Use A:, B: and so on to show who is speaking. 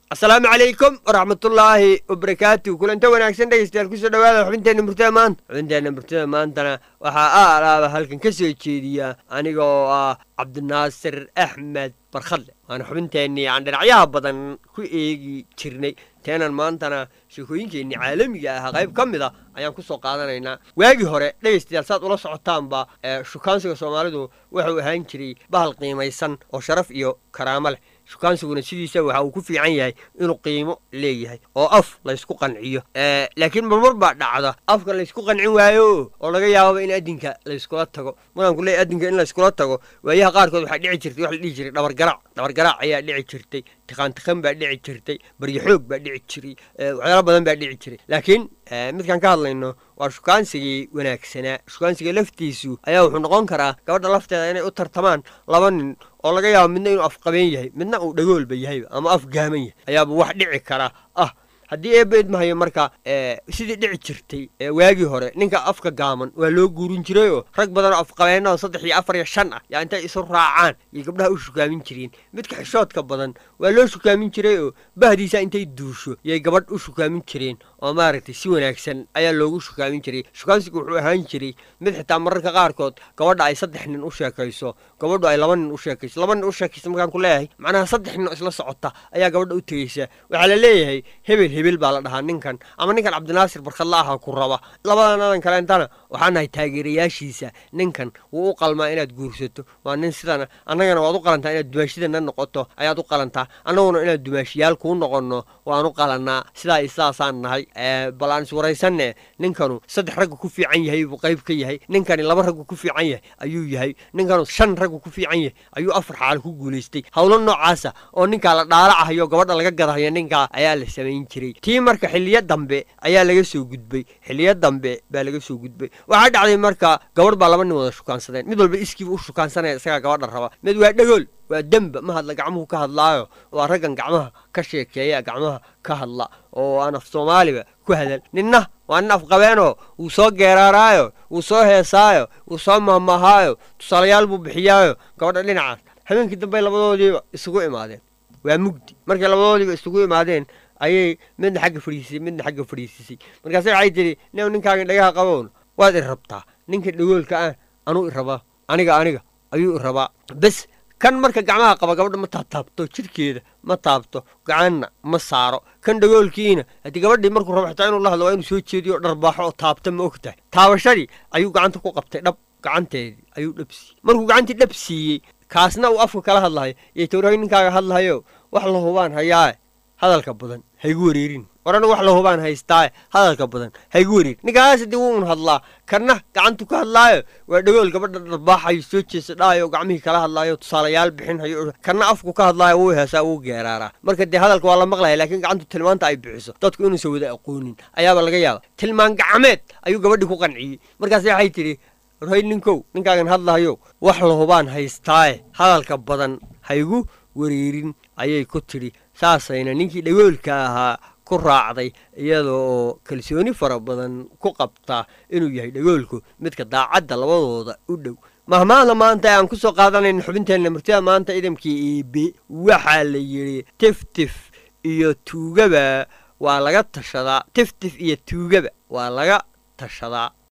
A: asalaamu calaykum waraxmatullaahi wabarakaatu kulanta wanaagsan dhegeystayaal kusoo dhawaada xubinteenna murtada maanta xubinteenna murtada maantana waxaa a alaaba halkan ka soo jeediya aniga oo ah cabdinaasir axmed barkhadle waana xubinteennii aan dhinacyaha badan ku eegi jirnay teenan maantana sheekooyinkeennii caalamiga ahaa qayb ka mid a ayaan ku soo qaadanaynaa waagii hore dhegaystayaal saad ula socotaanba shukaansiga soomaalidu wuxuu ahaan jiray bahal qiimaysan oo sharaf iyo karaamo leh shukaansiguna sidiisa waxa uu ku fiican yahay inuu qiimo leeyahay oo af laysku qanciyo laakiin marmar baa dhacda afka laysku qancin waayo oo laga yaababa in adinka layskula tago markaan ku leeyahy adinka in layskula tago waayaha qaarkood waxaa dhici jirtay wax la dhihi jiray dhabargaraac dhabargaraac ayaa dhici jirtay tiqaantiqan baa dhici jirtay baryo xoog baa dhici jiray waxyaalo badan baa dhici jiray laakiin midkaan ka hadlayno waa shukaansigii wanaagsanaa shukaansiga laftiisu ayaa wuxuu noqon karaa gabadha lafteeda inay u tartamaan laba nin oo laga yaabo midna inuu afqabeen yahay midna uu dhagoolba yahayba ama af gaaman yahay ayaaba wax dhici kara ah haddii eebba idmahayo marka sidii dhici jirtay waagii hore ninka afka gaaman waa loo guurin jirayoo rag badanoo afqabeenna oo saddex iyo afar iyo shan ah yaa intay isu raacaan iyo gabdhaha u shukaamin jireen midka xishoodka badan waa loo shukaamin jiray oo bahdiisa intay duusho yay gabadh u shukaamin jireen oo maaragtay si wanaagsan ayaa loogu shukaamin jiray shukaansigu wuxuu ahaan jiray mid xitaa mararka qaarkood gabadha ay saddex nin u sheekayso gabadhu ay laba nin u sheekayso laba nin u sheekayso markaan ku leeyahay macnaha saddex nin oo isla socota ayaa gabadha u tegeysa waxaa la leeyahay hebel hebel baa la dhahaa ninkan ama ninkan cabdinaasir barkhadla aha ku raba labadan adan kaleentana waxaa nahay taageerayaashiisa ninkan wuu u qalmaa inaad guursato waa nin sidana annagana waad u qalantaa inaad dumaashidana noqoto ayaad u qalantaa annaguna inaad dumaashiyaal kuu noqonno waan u qalannaa sidaa iyo sidaasaan nahay bal aan iswaraysanne ninkanu saddex raggu ku fiican yahay buu qayb ka yahay ninkani laba raggu ku fiican yahay ayuu yahay ninkanu shan raggu ku fiican yahay ayuu afar xaal ku guulaystay howlo noocaasa oo ninkaa la dhaalacahayo gabadha laga gadahayo ninkaa ayaa la samayn jiray tii marka xiliyo dambe ayaa laga soo gudbay xiliyo dambe baa laga soo gudbay waxaa dhacday marka gabadh baa laba nin wada shukaansadeen mid walba iskiiba u shukaansanaya isagaa gabadha raba mid waa dhagool waa demba ma hadla gacmuhu ka hadlaayo waa raggan gacmaha ka sheekeeya gacmaha ka hadla oo aan af soomaaliba ku hadal ninna waa nin afqabeenoo wuu soo geeraaraayo wuu soo heesaayo wuu soo mahmahaayo tusaalayaal buu bixiyaayo gabadha dhinacaas habeenkii dambey labadoodiiba isugu imaadeen waa mugdi markay labadoodiiba isugu imaadeen ayay midna xagga fadhiisisay midna xagga fadhiisisay markaase waxay tidhi nin ninkaaga dhagaha qabown waad i rabtaa ninka dhagoolka ah anuu i rabaa aniga aniga ayuu i rabaa bes kan marka gacmaha qaba gabadha ma taabtaabto jidhkeeda ma taabto gacanna ma saaro kan dhagoolkiina haddii gabadhii markuu rabo xitaa inuu la hadlo waa inuu soo jeediyo o dharbaaxo oo taabta ma og tahay taabashadii ayuu gacanta ku qabtay dhab gacanteedii ayuu dhab siiyey markuu gacantii dhab siiyey kaasna uu afka kala hadlahayo iyo tawrahay ninkaaga hadlahayo wax la hubaan hayaae hadalka badan haygu wareerin war anagu wax la hubaan haystaaye hadalka badan haygu wareerin ninkaas haddii wuun hadlaa kanna gacantu ka hadlaayo waa dhagool gabadha dharbaaxayo soo jeesa dhaayo gacmihii kala hadlaayo tusaalayaal bixinhayo kanna afku ka hadlaayo wuu heesaa wuu geeraaraa marka dee hadalka waa la maqlaya laakiin gacantu tilmaanta ay bixiso dadku inuusan wada aqoonin ayaaba laga yaaba tilmaan gacmeed ayuu gabadhii ku qanciyey markaas waxay tidhi warhay ninkow ninkaagan hadlahayo wax la hubaan haystaaye hadalka badan haygu wareerin ayay ku tidhi saasayna ninkii dhagoolka ahaa ku raacday iyada oo kalsooni fara badan ku qabta inuu yahay dhagoolku midka daacadda labadooda u dhow mahmaahda maanta aan ku soo qaadanayna xubinteenna murtida maanta idamkii iibe waxaa la yidhi tiftif iyo tuugaba waa laga tashadaa tiftif iyo tuugaba waa laga tashadaa